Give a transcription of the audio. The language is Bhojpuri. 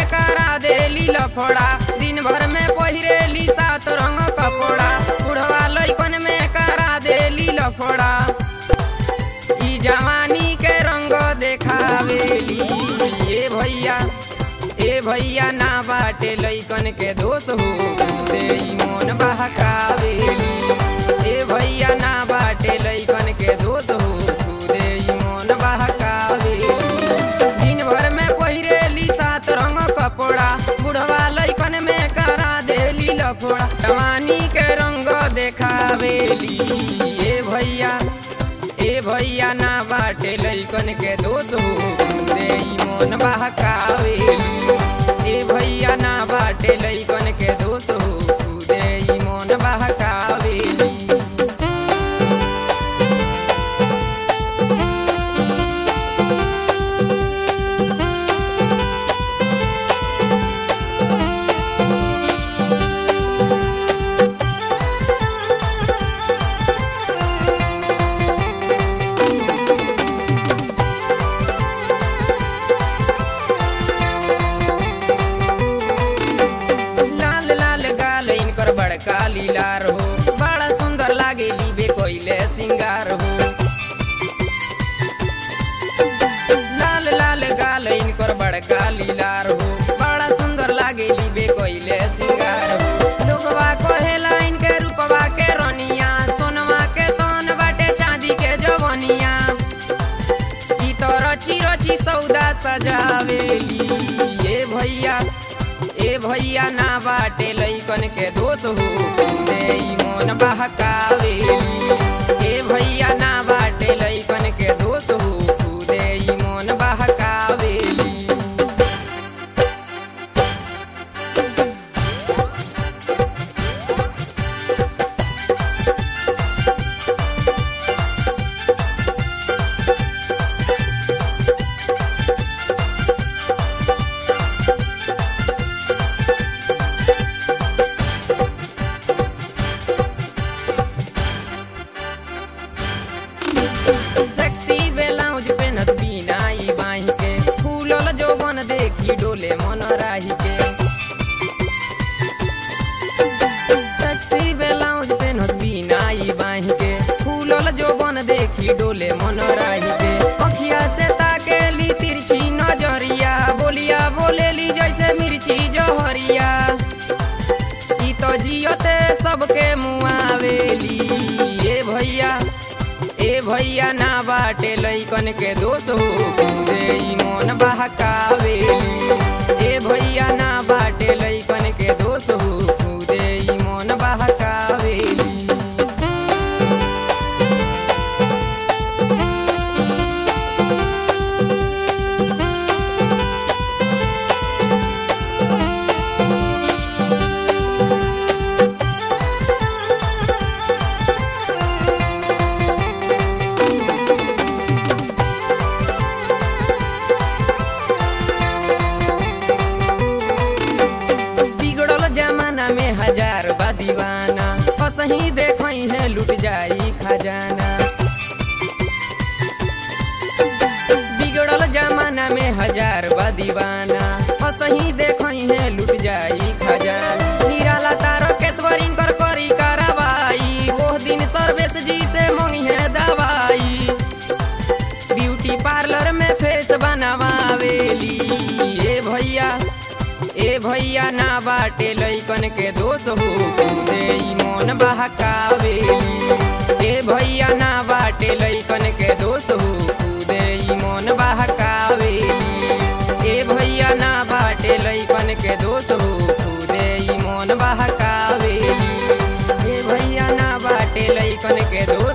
करा देली लफड़ा दिन भर में पहिरेली सात रंग कपड़ा बुढ़वा लइकन में करा देली लफड़ा ई जवानी के रंग देखावेली ए भैया ए भैया ना बाटे लइकन के दोष हो दे ई मोन बहकावेली ए भैया ना बाटे लइकन के दोष हो दे ई मोन बहकावेली दिन भर में पहिरेली सात रंग कपड़ा बुढ़वा लइकन में करा देली लफड़ा जवानी के रंग देखावेली ए भैया ए भैया ना बाटे लइकन के दोष हो दे ई मोन बहकावेली ए भैया ना बाटे लइकन के दोष हो दे ई मोन बहकावेली लाल लाल गाल इनकर बड़का लीलार हो बड़ा सुंदर लागे लीबे कोइले सिंगार हो लाल लाल गाल इनकर बड़का लीलार हो बड़ा सुंदर लागे लीबे कोइले सिंगार हो लोगवा कहेला इनके रूपवा के रनिया सोनवा के तन बाटे चांदी के जवनिया ई तो रची रची सौदा सजावेली ए भैया ए भैया ना बाटे लइकन के दोष हो दे ई मोन बहकावेली ए भैया ना बाटे लइकन के दोष हो दे ई मोन बहकावेली सेक्सी ब्लाउज पेनत बिना ई बाही के फूलल जोबन देखी डोले मन राही के सेक्सी ब्लाउज पेनत बिना ई बाही के फूलल जोबन देखी डोले मन राही के अखिया से ताकेली तिरछी नजरिया बोलिया बोलेली जैसे मिर्ची जहरिया ई तो जियते सबके मुआवेली ए भैया ए भैया ना बाटे लइकन के दोष हो दे ई मोन बहकावेली ए भैया ना बाटे लइकन के दोष हो दे ई मोन बहकावेली बिगड़ल जमाना में हजार बा दीवाना फसही देखई है लुट जाई खजाना बिगड़ल जमाना में हजार बा दीवाना फसही देखई है लुट जाई खजाना निराला तारो केसवरी कर करी कार्रवाई वो दिन सर्वेश जी से मंगी है दवाई ब्यूटी पार्लर में फेस बनवावेली ए भैया ए भैया ना बाटे लइकन के दोष हो दे ई मोन बहकावेली ए भैया ना बाटे लइकन के दोष हो दे ई मोन बहकावेली ए भैया ना बाटे लइकन के दोष हो दे ई मोन बहकावेली ए भैया ना बाटे लइकन के दोष